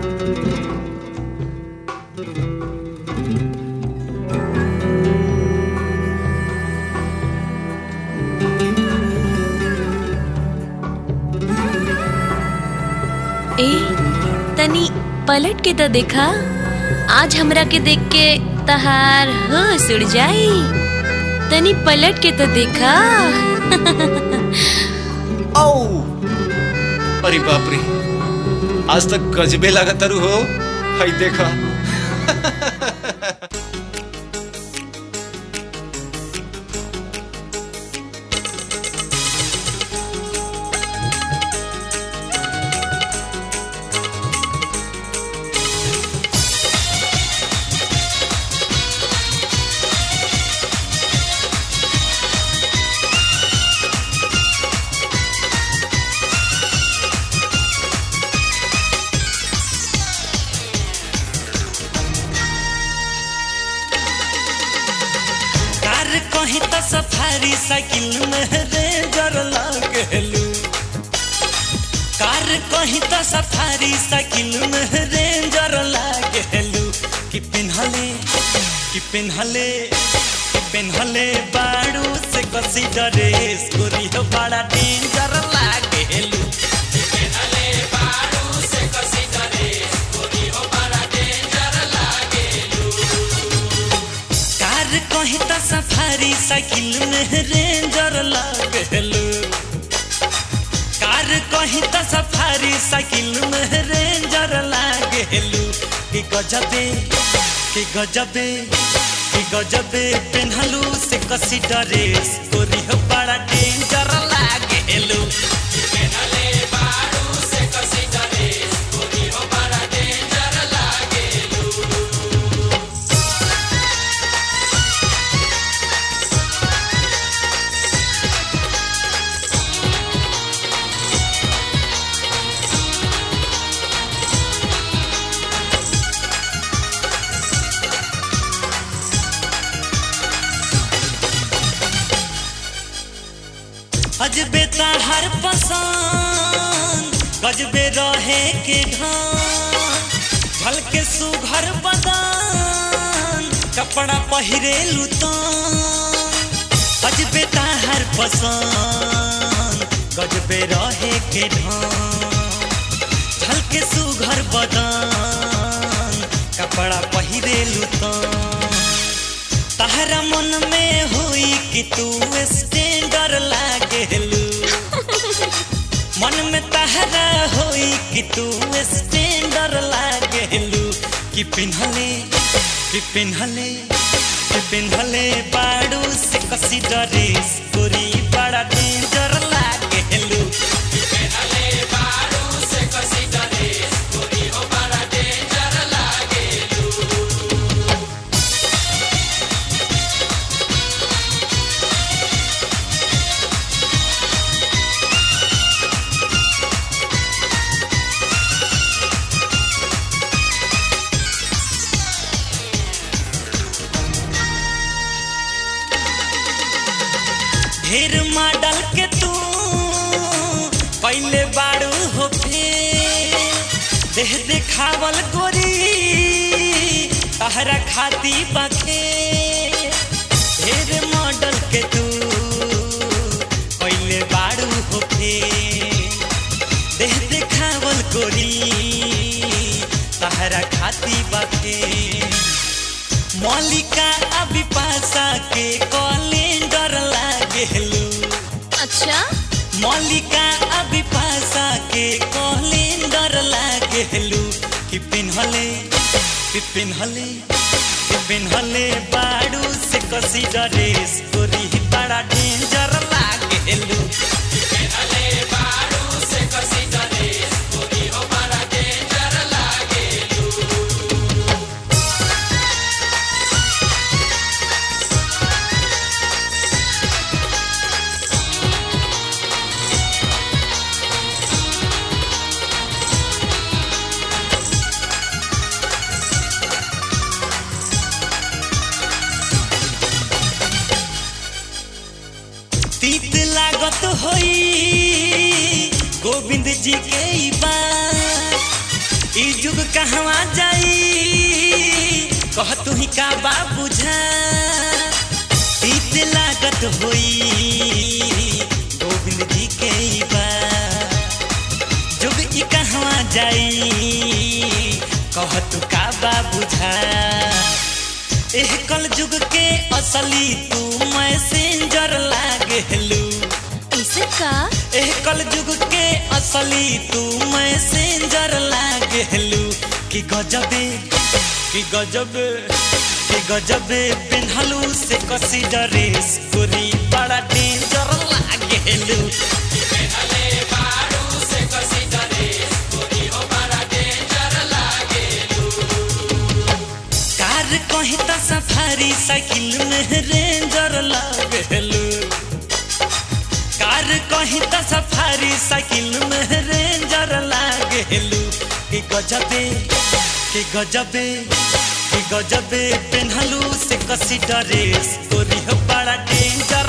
ए तनी पलट के तो देखा आज हमरा के देख के तहार होश उड़ जाई तनी पलट के तो देखा औ अरे बाप रे आज तक गजबे लागत तारू हो हई देखा कार कहीं तो सफारी साइकिल में रेंजर लागलू कार कहीं तो सफारी साइकिल में रेंजर लागलू कि पिन्हले कि पिन्हले कि पिन्हले बाड़ू से कसी ड्रेस गोरी हो बड़ा डेंजर लागलू कार कहीं तो सफारी साइकिल में रेंजर लागलू कार कहीं तो सफारी साइकिल में रेंजर लागलू कि गजबे कि गजबे कि गजबे पेन्हलू से कसी ड्रेस गोरी हो बड़ा डेंजर लागलू अजबे हर पसंद गजबे रहे के घान झल के सुघर बदान कपड़ा पहिरे लुतान अजबे हर पसंद गजबे रहे के ढान झल के सुघर बदान कपड़ा पहिरे लुतान तहरा मन में हुई कि तू स्टैंडर लागेलू मन में तहरा हुई कि तू स्टैंडर लागेलू कि पिन्हले कि पिन्हले कि पिन्हले बाड़ू से कसी ड्रेस गोरी बड़ा डेंजर लागेलू ढेर मॉडल के तू पहले बाड़ू हो फेर देह देखावल गोरी तहरा खाती बखे ढेर मॉडल के तू पहले बाड़ू हो फेर देह देखावल गोरी तहरा खाती बखे मौलिका अभी पासा के कैलेंडर लागेलू अच्छा मौलिका अभी पासा के कैलेंडर लागेलू कि पिन्हले कि पिन्हले कि पिन्हले बाड़ू से कसी ड्रेस गोरी बड़ा डेंजर लागेलू तीत लागत होई गोविंद जी के ई बात ई जुग कहवा जाई कह तू ही का बा बुझा तीत लागत होई गोविंद जी के ई बा जुग ई कहवा जाई कह तू का बा बुझा एह कल जुग के असली तू मैसेंजर लागेलू ऐसे का एह कल जुग के असली तू मैसेंजर लागेलू कि गजबे कि गजबे कि गजबे पेन्हलू से कसी ड्रेस गोरी बड़ा डेंजर लागेलू कार कहीं त सफारी साइकिल में रेंजर लागेलू कार कहीं त सफारी साइकिल में रेंजर लागेलू कि गजबे कि गजबे कि गजबे पेन्हलू से कसी ड्रेस तोरी हो बड़ा डेंजर